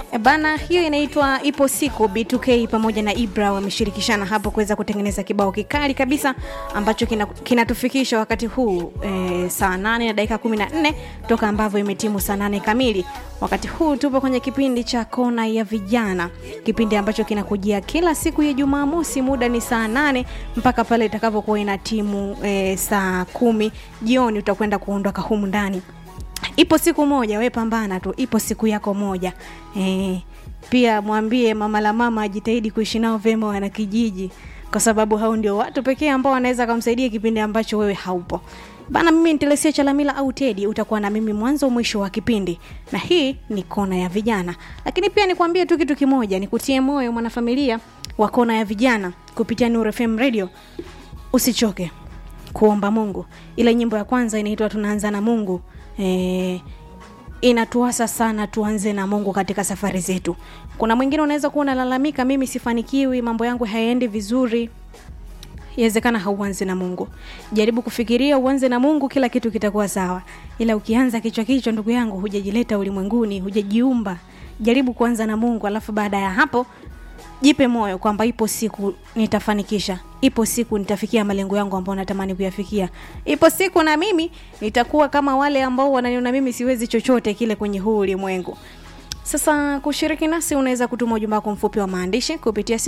E Bana, hiyo inaitwa ipo siku. B2K pamoja na Ibra wameshirikishana hapo kuweza kutengeneza kibao kikali kabisa ambacho kinatufikisha kina wakati huu e, saa 8 na dakika 14 toka ambavyo imetimu saa 8 kamili. Wakati huu tupo kwenye kipindi cha kona ya vijana, kipindi ambacho kinakujia kila siku ya Jumamosi, muda ni saa 8 mpaka pale itakavyokuwa ina timu e, saa kumi jioni, utakwenda kuondoka humu ndani ipo siku moja, we pambana tu, ipo siku yako moja e, pia mwambie mama la mama ajitahidi kuishi nao vyema wana kijiji, kwa sababu hao ndio watu pekee ambao wanaweza kumsaidia kipindi ambacho wewe haupo bana. Mimi ni Telesia Chalamila au Tedi, utakuwa na mimi mwanzo mwisho wa kipindi, na hii ni kona ya vijana. Lakini pia nikwambie tu kitu kimoja, nikutie moyo mwanafamilia wa kona ya vijana kupitia Nuru FM Radio, usichoke kuomba Mungu. Ile nyimbo ya kwanza inaitwa tunaanza na Mungu e, inatuasa sana tuanze na Mungu katika safari zetu. Kuna mwingine unaweza kuwa unalalamika, mimi sifanikiwi, mambo yangu hayaendi vizuri. Inawezekana hauanze na Mungu. Jaribu kufikiria uanze na Mungu, kila kitu kitakuwa sawa. Ila ukianza kichwa kichwa, ndugu yangu, hujajileta ulimwenguni, hujajiumba. Jaribu kuanza na Mungu, alafu baada ya hapo jipe moyo kwamba ipo siku nitafanikisha, ipo siku nitafikia malengo yangu ambayo natamani kuyafikia, ipo siku na mimi nitakuwa kama wale ambao wananiona mimi siwezi chochote kile kwenye huu ulimwengu. Sasa kushiriki nasi unaweza kutuma ujumbe wako mfupi wa maandishi kupitia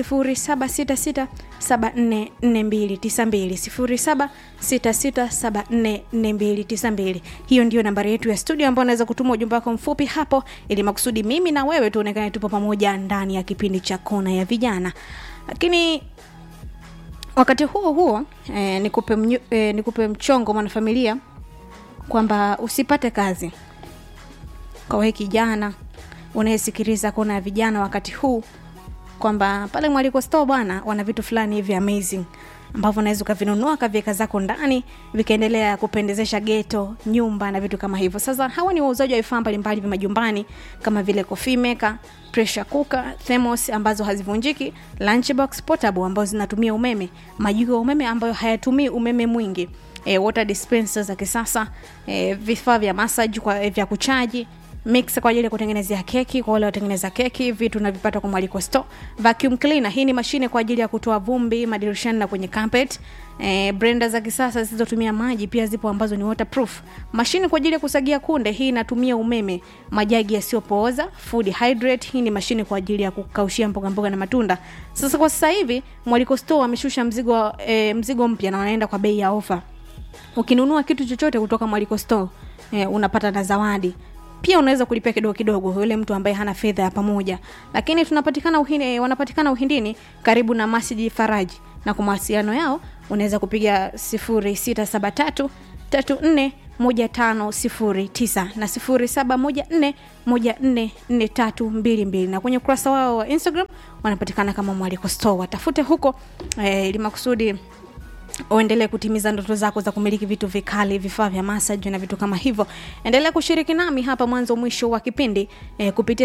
0766744292 0766744292. Hiyo ndio nambari yetu ya studio ambayo unaweza kutuma ujumbe wako mfupi hapo, ili makusudi mimi na wewe tuonekane tupo pamoja ndani ya kipindi cha kona ya vijana. Lakini wakati huo huo eh, nikupe, mnyu, eh, nikupe mchongo mwanafamilia kwamba usipate kazi kwa wewe kijana unayesikiliza kona ya vijana wakati huu kwamba pale mwaliko store bwana wana vitu fulani hivi amazing ambavyo unaweza ukavinunua kaviweka zako ndani vikaendelea kupendezesha geto nyumba na vitu kama hivyo sasa hawa ni wauzaji wa vifaa mbalimbali vya majumbani kama vile coffee maker pressure cooker thermos ambazo hazivunjiki lunchbox portable ambazo zinatumia umeme majiko ya umeme ambayo hayatumii umeme mwingi e, water dispenser za kisasa e, vifaa vya massage kwa e, vya kuchaji mix kwa ajili ya kutengenezea keki kwa wale watengeneza keki vitu navipata kwa mwaliko store vacuum cleaner hii ni mashine kwa ajili ya kutoa vumbi madirishani na kwenye carpet eh, blender za kisasa zisizotumia maji pia zipo ambazo ni waterproof mashine kwa ajili ya kusagia kunde hii inatumia umeme majagi yasiyopooza food hydrate hii ni mashine kwa ajili ya kukaushia mboga mboga na matunda sasa kwa sasa hivi mwaliko store wameshusha mzigo eh, mzigo mpya na wanaenda kwa bei ya ofa ukinunua kitu chochote kutoka mwaliko store eh, unapata na zawadi pia unaweza kulipia kidogo kidogo yule mtu ambaye hana fedha ya pamoja lakini tunapatikana uhini, wanapatikana uhindini karibu na masjidi faraji na kwa mawasiliano yao unaweza kupiga 0673 34 1509 na 0714 144322 na kwenye ukurasa wao wa instagram wanapatikana kama mwaliko store watafute huko eh, ili makusudi uendelee kutimiza ndoto zako za kumiliki vitu vikali vifaa vya massage na vitu kama hivyo endelea kushiriki nami hapa mwanzo mwisho wa kipindi eh, kupitia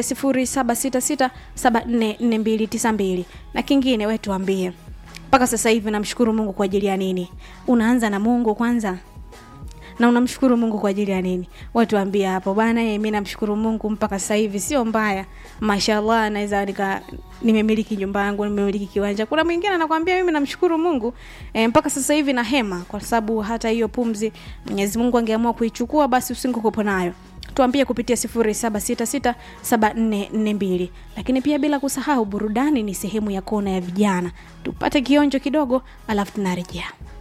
0766744292 na kingine we tuambie mpaka sasa hivi namshukuru mungu kwa ajili ya nini unaanza na mungu kwanza na unamshukuru mungu kwa ajili ya nini watuambia hapo bana mi namshukuru mungu mpaka sasa hivi sio mbaya mashallah naweza nika nimemiliki nyumba yangu nimemiliki kiwanja kuna mwingine anakwambia mimi namshukuru mungu e, mpaka sasa hivi na hema kwa sababu hata hiyo pumzi mwenyezi mungu angeamua kuichukua basi usingekuwepo nayo tuambie kupitia 07667442 lakini pia bila kusahau burudani ni sehemu ya kona ya vijana tupate kionjo kidogo alafu tunarejea